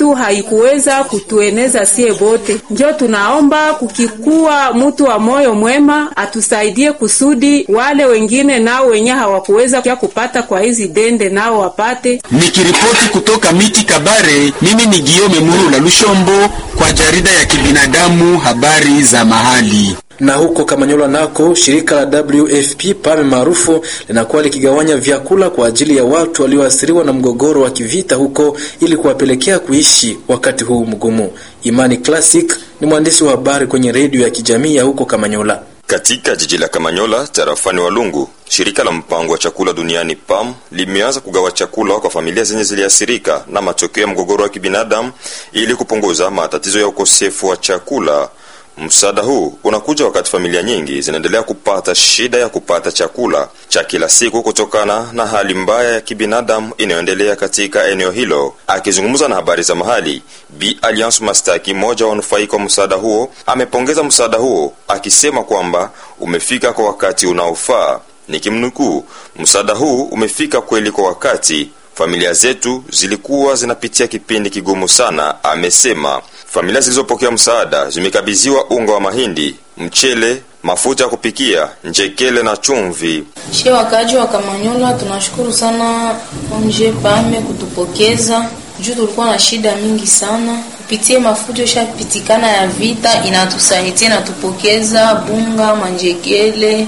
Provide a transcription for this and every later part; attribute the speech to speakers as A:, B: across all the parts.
A: yetu haikuweza kutueneza sie bote, njo tunaomba kukikuwa mtu wa moyo mwema atusaidie kusudi wale wengine nao wenye hawakuweza kia kupata kwa hizi dende nao wapate.
B: Nikiripoti kutoka miti Kabare, mimi ni Giome Muru la Lushombo kwa jarida ya kibinadamu habari za mahali
C: na huko Kamanyola nako shirika la WFP PAME maarufu linakuwa likigawanya vyakula kwa ajili ya watu walioathiriwa na mgogoro wa kivita huko ili kuwapelekea kuishi wakati huu mgumu. Imani Classic ni mwandishi wa habari kwenye redio ya kijamii ya huko Kamanyola.
D: Katika jiji la Kamanyola tarafani Walungu, shirika la mpango wa chakula duniani PAM limeanza kugawa chakula kwa familia zenye ziliathirika na matokeo ya mgogoro wa kibinadamu ili kupunguza matatizo ya ukosefu wa chakula. Msaada huu unakuja wakati familia nyingi zinaendelea kupata shida ya kupata chakula cha kila siku kutokana na hali mbaya ya kibinadamu inayoendelea katika eneo hilo. Akizungumza na habari za mahali, Bi Alliance Mastaki, mmoja wa wanufaika wa msaada huo, amepongeza msaada huo akisema kwamba umefika kwa wakati unaofaa. Nikimnukuu, msaada huu umefika kweli kwa wakati familia zetu zilikuwa zinapitia kipindi kigumu sana, amesema. Familia zilizopokea msaada zimekabidhiwa unga wa mahindi, mchele, mafuta ya kupikia, njekele na chumvi.
E: She wakaji wa Kamanyola, tunashukuru sana onje pame kutupokeza juu tulikuwa na shida mingi sana kupitia mafuta ishapitikana ya vita, inatusaidia inatupokeza bunga, manjekele,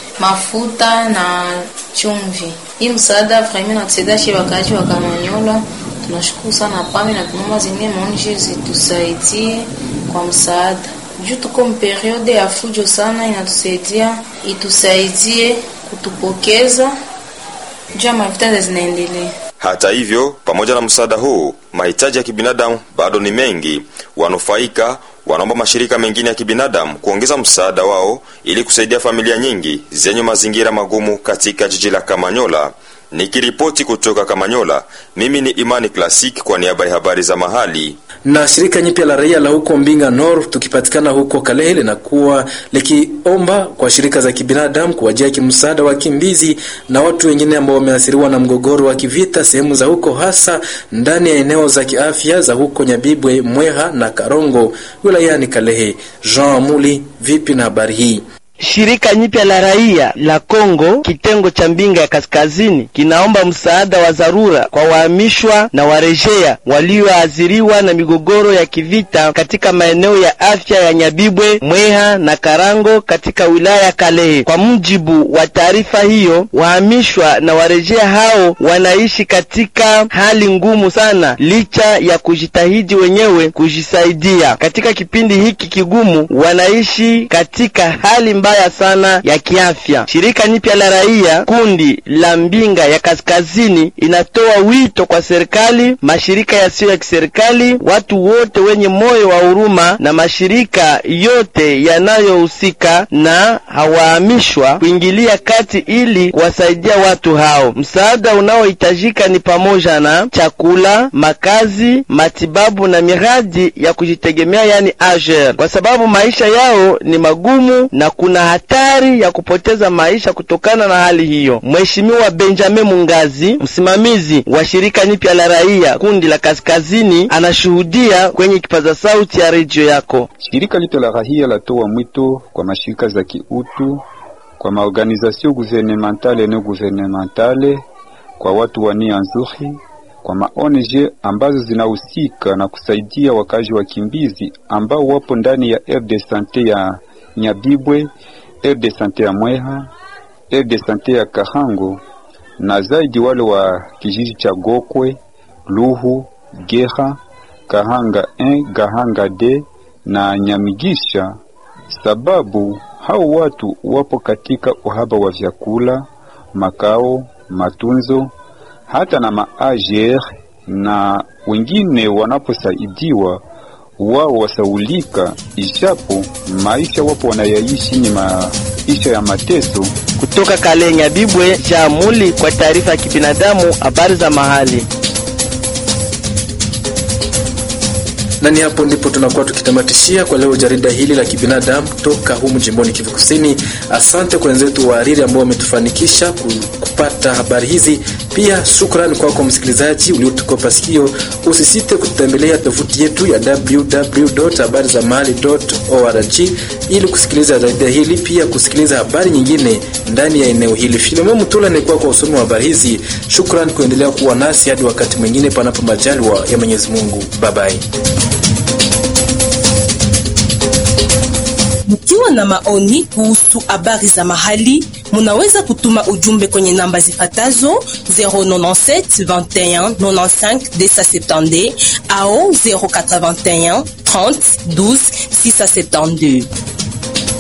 E: mafuta na chumvi. Hii msaada vraiment natusaidia she wakaji wa Kamanyola. Tunashukuru sana pame na tunaomba zingine maonje zitusaidie kwa msaada juu tuko mperiode ya fujo sana, inatusaidia itusaidie kutupokeza juu ya mavita zinaendelea.
D: Hata hivyo, pamoja na msaada huu, mahitaji ya kibinadamu bado ni mengi. Wanufaika wanaomba mashirika mengine ya kibinadamu kuongeza msaada wao ili kusaidia familia nyingi zenye mazingira magumu katika jiji la Kamanyola. Nikiripoti kutoka Kamanyola, mimi ni Imani Classic kwa niaba ya habari za mahali.
C: Na shirika nyipya la raia la huko Mbinga Nord tukipatikana huko Kalehe linakuwa likiomba kwa shirika za kibinadamu kuwajia kimsaada wakimbizi na watu wengine ambao wameathiriwa na mgogoro wa kivita sehemu za huko, hasa ndani ya eneo za kiafya za huko Nyabibwe, Mweha na Karongo wilayani Kalehe. Jean Amuli, vipi na habari hii?
F: Shirika nyipya la raia la Kongo kitengo cha Mbinga ya Kaskazini kinaomba msaada wa dharura kwa wahamishwa na warejea walioathiriwa na migogoro ya kivita katika maeneo ya afya ya Nyabibwe, Mweha na Karango katika wilaya ya Kalehe. Kwa mujibu wa taarifa hiyo, wahamishwa na warejea hao wanaishi katika hali ngumu sana, licha ya kujitahidi wenyewe kujisaidia. Katika kipindi hiki kigumu, wanaishi katika hali mbaya sana ya kiafya. Shirika nipya la raia kundi la Mbinga ya Kaskazini inatoa wito kwa serikali, mashirika yasiyo ya kiserikali, watu wote wenye moyo wa huruma na mashirika yote yanayohusika na hawahamishwa kuingilia kati ili kuwasaidia watu hao. Msaada unaohitajika ni pamoja na chakula, makazi, matibabu na miradi ya kujitegemea, yani AGER, kwa sababu maisha yao ni magumu na kuna hatari ya kupoteza maisha kutokana na hali hiyo. Mheshimiwa Benjamin Mungazi, msimamizi wa shirika nipya la raia kundi la Kaskazini, anashuhudia kwenye kipaza sauti ya redio yako.
G: Shirika lipya la raia latoa mwito kwa mashirika za kiutu, kwa maorganizasio guvernementale na guvernementale, kwa watu wa nia nzuri, kwa maONG ambazo zinahusika na kusaidia wakazi wakimbizi ambao wapo ndani ya aire de sante ya Nyabibwe, aire de sante ya Mweha, aire de sante ya Kahango na zaidi wale wa kijiji cha Gokwe, Luhu, Geha, Kahanga 1, Gahanga D na Nyamigisha, sababu hao watu wapo katika uhaba wa vyakula, makao, matunzo hata na maajer, na wengine wanaposaidiwa wao wasaulika, ijapo maisha wapo wanayaishi ni maisha ya mateso.
F: Kutoka Kalenya Bibwe Jamuli kwa taarifa ya kibinadamu, habari za mahali.
C: na ni hapo ndipo tunakuwa tukitamatishia kwa leo jarida hili la kibinadamu kutoka humu jimboni Kivu Kusini. Asante kwa wenzetu wahariri ambao wametufanikisha kupata habari hizi. Pia shukrani kwako kwa msikilizaji uliotupa kutukopa sikio. Usisite kutembelea tovuti yetu ya www.habarizamahali.org ili kusikiliza jarida hili, pia kusikiliza habari nyingine ndani ya eneo hili. Filemon Mutula ni kwa usomi wa habari hizi. Shukran kuendelea kuwa nasi hadi wakati mwingine, panapo majaliwa ya Mwenyezi Mungu. Bye bye.
H: Mkiwa na maoni kuhusu habari za mahali, munaweza kutuma ujumbe kwenye namba zifatazo 097 21 95 270 au 081 30 12 672.